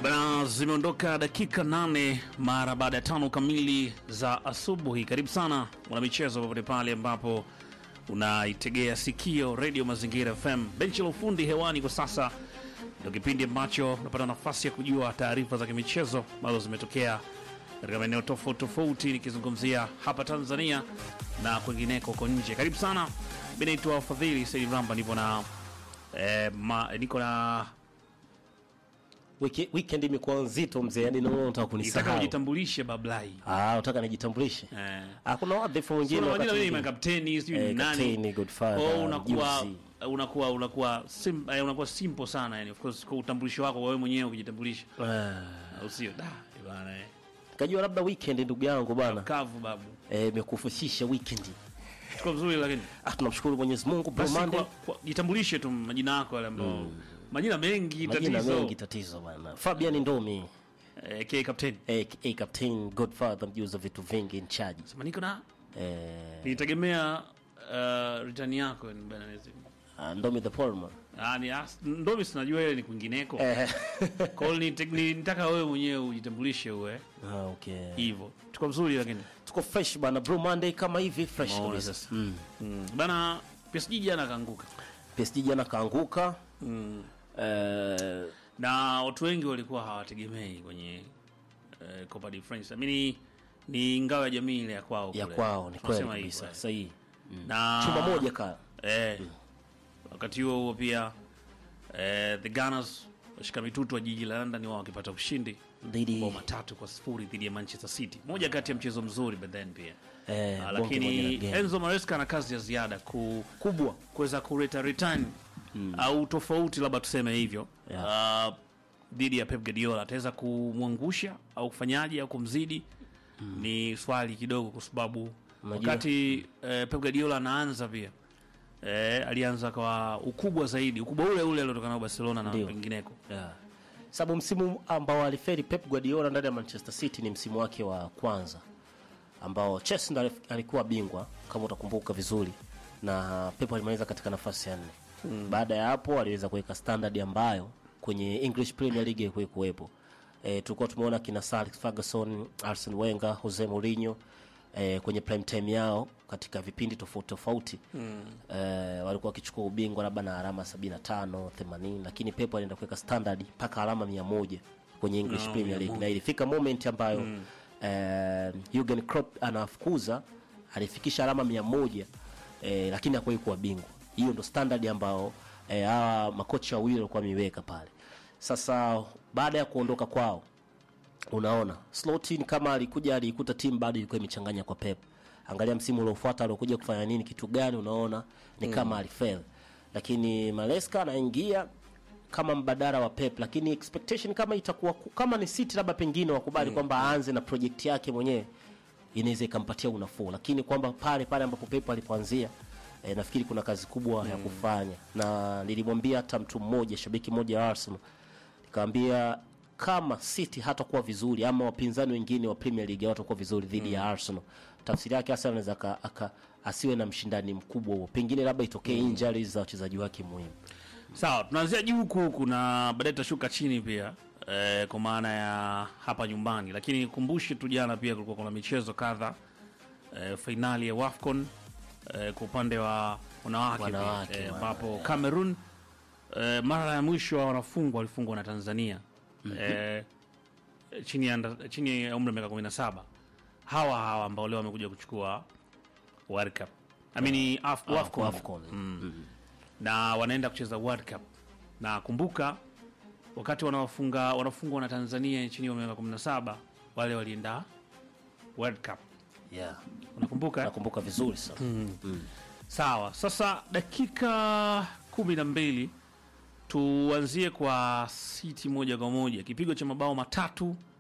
Bana, zimeondoka dakika nane mara baada ya tano kamili za asubuhi. Karibu sana mwanamichezo, popote pale ambapo unaitegea sikio redio Mazingira FM. Benchi la ufundi hewani kwa sasa ndio kipindi ambacho unapata nafasi ya kujua taarifa za kimichezo ambazo zimetokea katika maeneo tofauti tofauti, nikizungumzia hapa Tanzania na kwingineko huko nje. Karibu sana, mi naitwa Fadhili Said Ramba, nipo na eh, ma, niko na Wiki, weekend imekuwa nzito mzee, yani naona unataka nitaka kunisahau. ujitambulishe Bablai. Ah, unataka nijitambulishe? Eh. Ah, kuna wadhifu wengine Kuna majina wakati mengi mwingine. makapteni sijui ni Eh, nani. kapteni, Godfather, Oh, unakuwa Juzi. unakuwa unakuwa sim, eh, unakuwa simple sana yani of course kwa utambulisho wako wewe mwenyewe ukijitambulisha Ah, au sio da bwana eh kajua labda weekend ndugu yangu bwana. kavu babu Eh, imekufushisha weekend. tuko vizuri lakini Ah, tunamshukuru Mwenyezi Mungu Bro basi Monday. kwa, kwa, jitambulishe tu majina yako yale ambao majina mengi Majina tatizo mengi tatizo bwana. Fabian Ndomi, eh, K captain eh, eh, captain Godfather mjuza vitu vingi in charge. sema niko na Eh, nitegemea uh, return yako yani bwana Mwenyezi Mungu. ah, Ndomi the Palmer. Ah, ni as- ndo mimi sinajua ile ni kwingineko Eh. kwa hiyo nite- ni- nitaka wewe mwenyewe ujitambulishe uwe Ah, okay. hivyo tuko vizuri lakini Tuko fresh bwana. Bro Monday kama hivi fresh Maona kabisa. sasa. Mm. mm. bana PSG jana kaanguka PSG jana kaanguka. Eh, na watu wengi walikuwa hawategemei kwenye uh, Copa de France. I mean, ni ngao ya jamii ile ya kwao ya kule. kwao ni kweli Tunasema kabisa. hivyo, Sahihi. eh. na Chuma moja ka. eh, wakati huo huo pia eh, the Gunners washika mitutu wa jiji la London wao wakipata ushindi Dhidi bao matatu kwa sifuri dhidi ya Manchester City, moja kati ya mchezo mzuri but then pia eh, Ah, bonge moja lakini la game. Enzo Maresca ana kazi ya ziada ku kubwa kuweza kuleta return au tofauti labda tuseme hivyo Yeah. Ah, dhidi ya Pep Guardiola ataweza kumwangusha au kufanyaje au kumzidi ni swali kidogo kwa sababu Unajua- wakati eh, Pep Guardiola anaanza pia eh, alianza kwa ukubwa zaidi ukubwa ule ule aliotoka nao Barcelona na Ndio. pengineko yeah. Sababu msimu ambao aliferi Pep Guardiola ndani ya Manchester City ni msimu wake wa kwanza ambao Chelsea ndo alif- alikuwa bingwa kama utakumbuka vizuri, na Pep alimaliza katika nafasi ya nne. Baada ya hapo aliweza kuweka standard ambayo kwenye English Premier League haikuwahi kuwepo. E, tulikuwa tumeona kina Sir Alex Ferguson, Arsene Wenger, Jose Mourinho e, kwenye prime time yao katika vipindi tofauti tofauti mm. e, walikuwa wakichukua ubingwa labda na alama 75 80, lakini Pep alienda kuweka standard mpaka alama 100 kwenye English No, Premier League na ilifika moment ambayo mm. eh, Jurgen Klopp anafukuza alifikisha alama 100 eh, lakini hakuwahi kuwa bingwa. Hiyo ndo standard ambao eh, hawa makocha wawili walikuwa wameiweka pale. Sasa baada ya kuondoka kwao unaona Slotin kama alikuja alikuta timu bado ilikuwa imechanganya kwa Pep. Angalia msimu uliofuata aliokuja kufanya nini, kitu gani, unaona ni kama alifel, lakini Maresca anaingia kama mbadala wa Pep, lakini expectation kama itakuwa ku- kama ni City labda pengine wakubali kwamba aanze na project yake mwenyewe, inaweza ikampatia unafuu, lakini kwamba pale pale ambapo Pep alipoanzia E, nafikiri kuna kazi kubwa ya kufanya, na nilimwambia hata mtu mmoja, shabiki mmoja wa Arsenal nikamwambia kama City hatakuwa vizuri ama wapinzani wengine wa Premier League hawatakuwa vizuri dhidi ya Arsenal, tafsiri yake hasa anaweza aka- aka- asiwe na mshindani mkubwa huo, pengine labda itokee injuries za wachezaji wake muhimu. Sawa, tunaanzia juu huku huku na baadaye tutashuka chini pia eh, kwa maana ya hapa nyumbani, lakini nikumbushe tu, jana pia kulikuwa kuna michezo kadha eh, fainali ya WAFCON eh, kwa upande wa wanawake pia, Wanawake, eh, wana- ambapo Cameroon eh, mara ya mwisho wanafungwa walifungwa na Tanzania eh, chini ya nda- chini ya umri wa miaka 17 hawa hawa ambao leo wamekuja kuchukua World Cup I mean, Af Ah, WAFCON AFCON. na wanaenda kucheza World Cup. Na kumbuka wakati wanawafunga wanafungwa na Tanzania chini ya miaka 17 wale walienda World Cup. Yeah. Unakumbuka? Nakumbuka vizuri sana. Sawa. Sasa dakika kumi na mbili tuanzie kwa City moja kwa moja, kipigo cha mabao matatu